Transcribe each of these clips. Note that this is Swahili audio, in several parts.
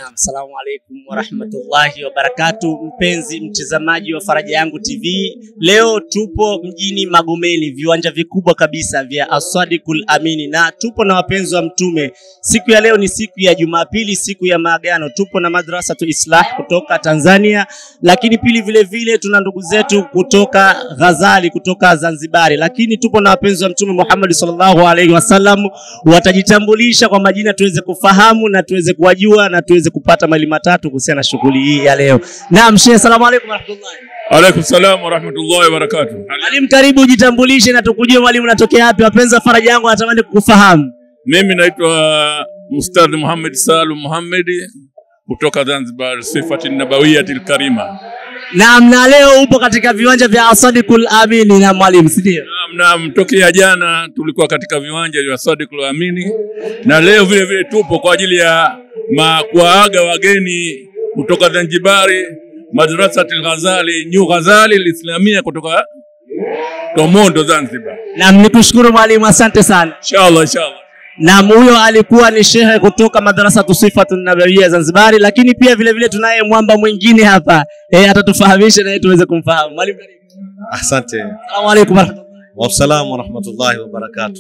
Naam, Assalamu alaikum warahmatullahi wabarakatu, mpenzi mtazamaji wa Faraja Yangu TV. Leo tupo mjini Magomeni, viwanja vikubwa kabisa vya Aswadikul Amini, na tupo na wapenzi wa Mtume. Siku ya leo ni siku ya Jumapili, siku ya maagano. Tupo na Madrasatu Islah kutoka Tanzania, lakini pili vile vile tuna ndugu zetu kutoka Ghazali kutoka Zanzibari, lakini tupo na wapenzi wa Mtume Muhammad sallallahu alaihi wasallam, watajitambulisha kwa majina tuweze kufahamu na tuweze kuwajua na tuweze kupata mali matatu kuhusiana na shughuli hii ya leo. Naam, Sheikh, asalamu alaykum warahmatullahi. Alaikum salam warahmatullahi wabarakatuh. Mwalimu, karibu ujitambulishe na tukujue mwalimu unatokea wapi. Wapenzi wa Faraja Yangu wanatamani kukufahamu. Mimi naitwa Mustadh Muhammad Salum Muhammad kutoka Zanzibar, sifati nabawiyati karima. Naam, na leo upo katika viwanja vya Asadikul Amini na mwalimu, si ndio? Naam, naam, tokea jana tulikuwa katika viwanja vya Sadiqul Amini na leo vile vile tupo kwa ajili ya ma kuwaaga wageni kutoka Zanzibari, Madrasatil Ghazali, New Ghazali Lislamia kutoka Tomondo Zanzibar. Naam, nikushukuru mwalimu, asante sana. Inshallah, inshallah. Naam, huyo alikuwa ni shehe kutoka madrasa Sifatun Nabawiyya Zanzibari, lakini pia vile vile tunaye mwamba mwingine hapa eh, atatufahamisha naye tuweze kumfahamu. Mwalimu, karibu. Asante. Asalamu alaykum warahmatullahi. Wassalamu warahmatullahi wabarakatuh.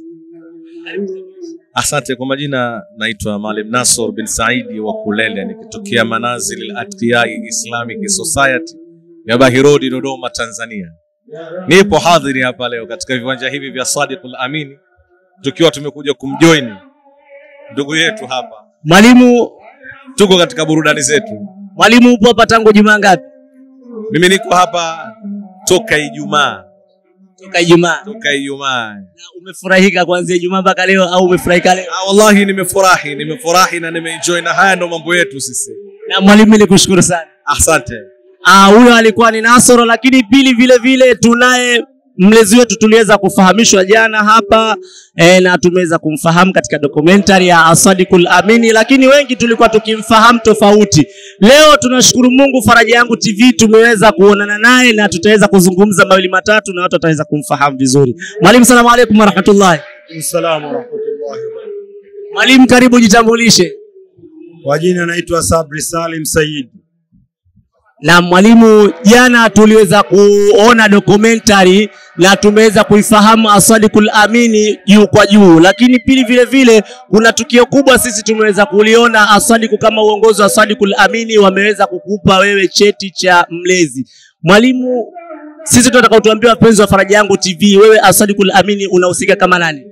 Asante kwa majina, naitwa Maalim Nasor bin Saidi wa Kulele, nikitokea Manazil al-Atqiyai Islamic Society ya Bahirodi, Dodoma, Tanzania. Nipo hadhiri hapa leo katika viwanja hivi vya Sadiqul Amini, tukiwa tumekuja kumjoin ndugu yetu hapa. Mwalimu, Tuko katika burudani zetu. mwalimu upo hapa tangu Jumaa ngapi? Mimi niko hapa toka Ijumaa, Toka Ijumaa. toka Ijumaa. Na umefurahika kuanzia Ijumaa mpaka leo au umefurahika leo? Ah, wallahi nimefurahi, nimefurahi na nimeenjoy, na haya ndo mambo yetu sisi. Na mwalimu, nikushukuru sana. Asante. Ah, huyo alikuwa ni Nasoro, lakini pili vile vile tunaye mlezi wetu tuliweza kufahamishwa jana hapa e, na tumeweza kumfahamu katika documentary ya Asadikul Amini, lakini wengi tulikuwa tukimfahamu tofauti. Leo tunashukuru Mungu, Faraja Yangu TV tumeweza kuonana naye na tutaweza kuzungumza mawili matatu na watu wataweza kumfahamu vizuri. Mwalimu, salamu alaikum warahmatullahi. Salamu warahmatullahi wabarakatuh. Mwalimu, karibu jitambulishe. Kwa jina naitwa Sabri Salim Said. na mwalimu, jana tuliweza kuona documentary na tumeweza kuifahamu Asadikul Amini juu kwa juu, lakini pili vile vile kuna tukio kubwa sisi tumeweza kuliona Asadiku, kama uongozi wa Asadikul Amini wameweza kukupa wewe cheti cha mlezi. Mwalimu, sisi tunataka utuambie wapenzi wa Faraja Yangu TV, wewe Asadikul Amini unahusika kama nani?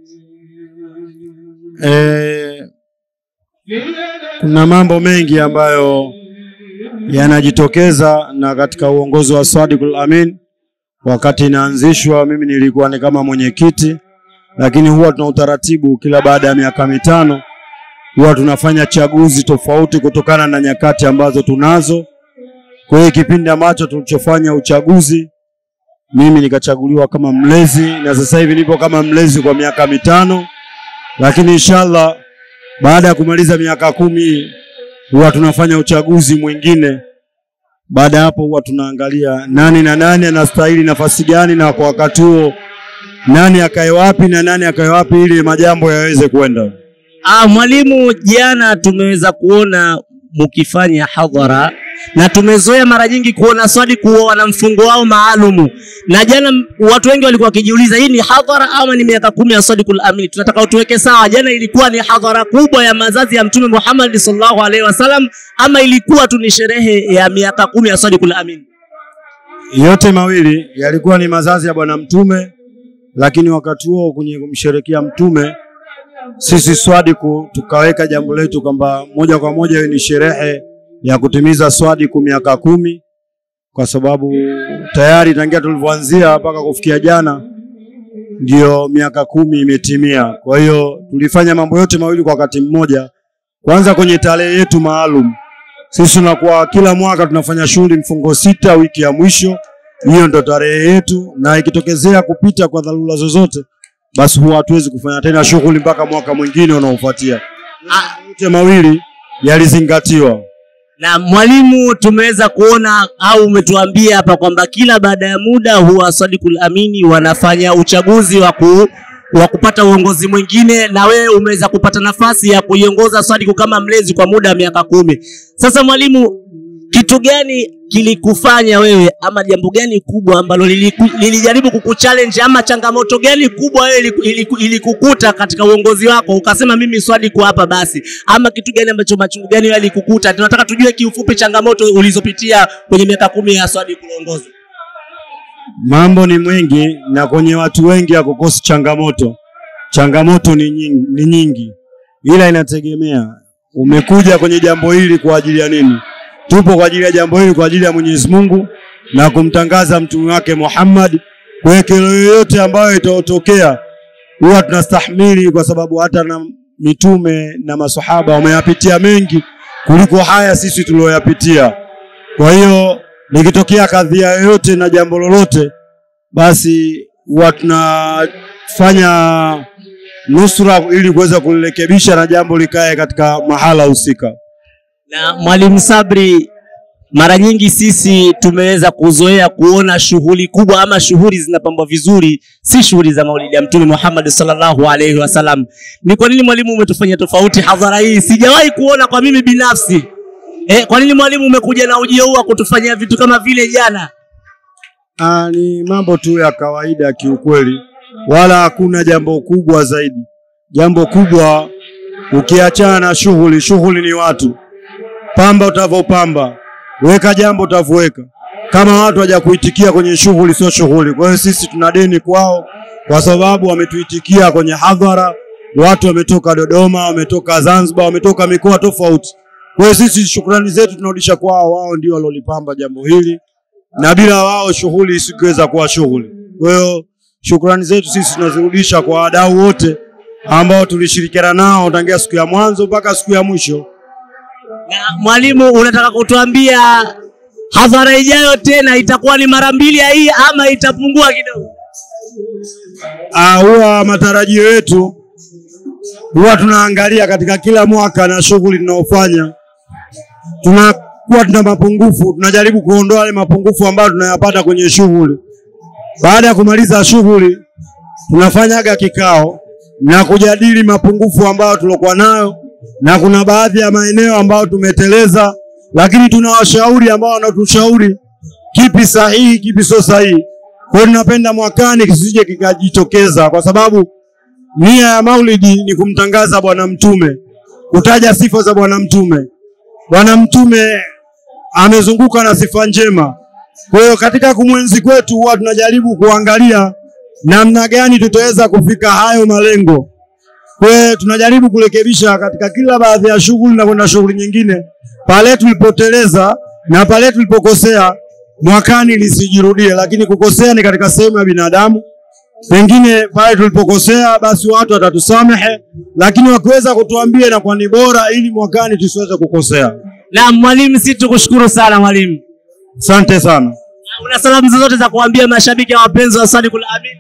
E, kuna mambo mengi ambayo yanajitokeza na katika uongozi wa Sadiqul Amin. Wakati inaanzishwa, mimi nilikuwa ni kama mwenyekiti, lakini huwa tuna utaratibu kila baada ya miaka mitano huwa tunafanya chaguzi tofauti kutokana na nyakati ambazo tunazo. Kwa hiyo kipindi ambacho tulichofanya uchaguzi, mimi nikachaguliwa kama mlezi, na sasa hivi nipo kama mlezi kwa miaka mitano, lakini inshallah baada ya kumaliza miaka kumi huwa tunafanya uchaguzi mwingine. Baada ya hapo huwa tunaangalia nani na nani anastahili nafasi gani, na kwa wakati huo nani akae wapi na nani akae wapi, ili majambo yaweze kwenda. Ah, mwalimu, jana tumeweza kuona mkifanya hadhara na tumezoea mara nyingi kuona swali kuwa wana mfungo wao maalumu, na jana m- watu wengi walikuwa wakijiuliza hii ni hadhara ama ni miaka kumi ya Sadiqul Amin. Tunataka utuweke sawa, jana ilikuwa ni hadhara kubwa ya mazazi ya Mtume Muhammad sallallahu alaihi wasallam ama ilikuwa tu ni sherehe ya miaka kumi ya Sadiqul Amin? Yote mawili yalikuwa ni mazazi ya Bwana Mtume, lakini wakati huo kwenye kumsherekea Mtume sisi Swadiku tukaweka jambo letu kwamba moja kwa moja hiyo ni sherehe ya kutimiza Swadiku miaka kumi, kwa sababu tayari tangia tulivyoanzia mpaka kufikia jana ndio miaka kumi imetimia. Kwa hiyo tulifanya mambo yote mawili kwa wakati mmoja. Kwanza kwenye tarehe yetu maalum, sisi tunakuwa kila mwaka tunafanya shughuli mfungo sita, wiki ya mwisho, hiyo ndo tarehe yetu, na ikitokezea kupita kwa dharura zozote, basi huwa hatuwezi kufanya tena shughuli mpaka mwaka mwingine unaofuatia. Ah, Yote mawili yalizingatiwa. na mwalimu, tumeweza kuona au umetuambia hapa kwamba kila baada ya muda huwa Sadiqul Amini wanafanya uchaguzi wa ku wa kupata uongozi mwingine, na wewe umeweza kupata nafasi ya kuiongoza Swadiku kama mlezi kwa muda wa miaka kumi. Sasa mwalimu, kitu gani kilikufanya wewe ama jambo gani kubwa ambalo liliku- lilijaribu kukuchallenge ama changamoto gani kubwa wewe iliku- iliku- ilikukuta katika uongozi wako ukasema mimi Swadiku hapa basi, ama kitu gani ambacho machungu gani wewe alikukuta? Tunataka tujue kiufupi changamoto ulizopitia kwenye miaka kumi ya Swadiku uongozi. Mambo ni mengi na kwenye watu wengi hakukosi changamoto. Changamoto ni nyingi, ni nyingi, ila inategemea umekuja kwenye jambo hili kwa ajili ya nini. Tupo kwa ajili ya jambo hili kwa ajili ya Mwenyezi Mungu na kumtangaza mtume wake Muhammad. Kwa hiyo kero yoyote ambayo itaotokea huwa tunastahimili, kwa sababu hata na mitume na masahaba wameyapitia mengi kuliko haya sisi tulioyapitia. Kwa hiyo likitokea kadhia yoyote na jambo lolote, basi huwa tunafanya nusra ili kuweza kulirekebisha na jambo likae katika mahala husika. Na Mwalimu Sabri, mara nyingi sisi tumeweza kuzoea kuona shughuli kubwa ama shughuli zinapambwa vizuri, si shughuli za maulidi ya Mtume Muhammad sallallahu alaihi wasallam. Ni kwa nini mwalimu umetufanyia tofauti hadhara hii? Sijawahi kuona kwa mimi binafsi. Eh, kwa nini mwalimu umekuja na ujio huu wa kutufanyia vitu kama vile jana? Ah, ni mambo tu ya kawaida kiukweli, wala hakuna jambo kubwa zaidi. Jambo kubwa ukiachana na shughuli, shughuli ni watu. Pamba utavyopamba, weka jambo utavyoweka. Kama watu hawajakuitikia kwenye shughuli, sio shughuli. Kwa hiyo sisi tuna deni kwao, kwa sababu wametuitikia kwenye hadhara. Watu wametoka Dodoma, wametoka Zanzibar, wametoka mikoa tofauti. Kwa hiyo sisi shukrani zetu tunarudisha kwao, wao ndio walolipamba jambo hili na bila wao shughuli isingeweza kuwa shughuli. Kwa hiyo shukrani zetu sisi tunazirudisha kwa wadau wote ambao tulishirikiana nao tangia siku ya mwanzo mpaka siku ya mwisho. Na mwalimu, unataka kutuambia hadhara ijayo tena itakuwa ni mara mbili ya hii ama itapungua kidogo? Ah, huwa matarajio yetu huwa tunaangalia katika kila mwaka na shughuli tunaofanya, tunakuwa tuna mapungufu, tunajaribu kuondoa yale mapungufu ambayo tunayapata kwenye shughuli. Baada ya kumaliza shughuli, tunafanyaga kikao na kujadili mapungufu ambayo tulikuwa nayo, na kuna baadhi ya maeneo ambayo tumeteleza, lakini tuna washauri ambao wanatushauri kipi sahihi, kipi sio sahihi. Kwa hiyo tunapenda mwakani kisije kikajitokeza, kwa sababu nia ya maulidi ni kumtangaza Bwana Mtume, kutaja sifa za Bwana Mtume. Bwana Mtume amezunguka na sifa njema. Kwa hiyo katika kumwenzi kwetu huwa tunajaribu kuangalia namna gani tutaweza kufika hayo malengo. Kwa hiyo tunajaribu kurekebisha katika kila baadhi ya shughuli na kwenda shughuli nyingine, pale tulipoteleza na pale tulipokosea, mwakani lisijirudie. Lakini kukosea ni katika sehemu ya binadamu, pengine pale tulipokosea, basi watu watatusamehe, lakini wakiweza kutuambia inakuwa ni bora, ili mwakani tusiweze kukosea. Na mwalimu, si tukushukuru sana mwalimu. Asante sana. Una salamu zozote za kuambia mashabiki na wapenzi wa Sadiqul Amin?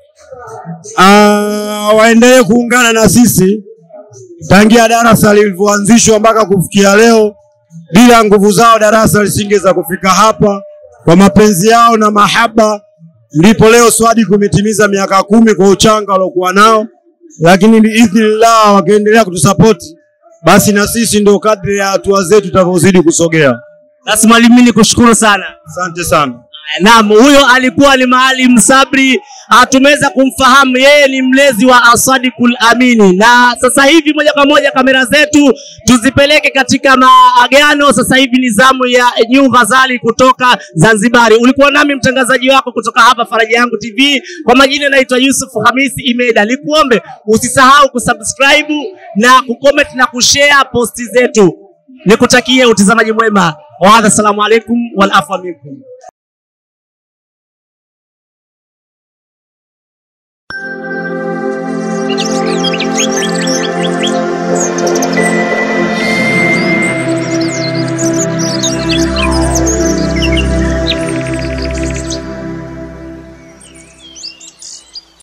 Ah, waendelee kuungana na sisi tangia darasa lilivyoanzishwa mpaka kufikia leo. Bila nguvu zao darasa lisingeweza kufika hapa. Kwa mapenzi yao na mahaba, ndipo leo Swadiq umetimiza miaka kumi kwa uchanga waliokuwa nao, lakini biidhnillah wakiendelea kutusapoti, basi na sisi ndio kadri ya hatua zetu tutavyozidi kusogea. Basi mwalimu, mimi nikushukuru sana. Asante sana. Naam, huyo alikuwa ni Maalim Sabri. Ah, tumeweza kumfahamu yeye ni mlezi wa Asadikul Amini, na sasa hivi moja kwa moja kamera zetu tuzipeleke katika maagano. Sasa hivi ni zamu ya New Ghazali kutoka Zanzibari. Ulikuwa nami mtangazaji wako kutoka hapa Faraja Yangu TV. Kwa majina naitwa Yusuf Hamisi Imeda. Nikuombe usisahau kusubscribe na kucomment na kushare posti zetu. Nikutakie utazamaji mwema. Wa hadha, assalamu alaikum wal afwa minkum.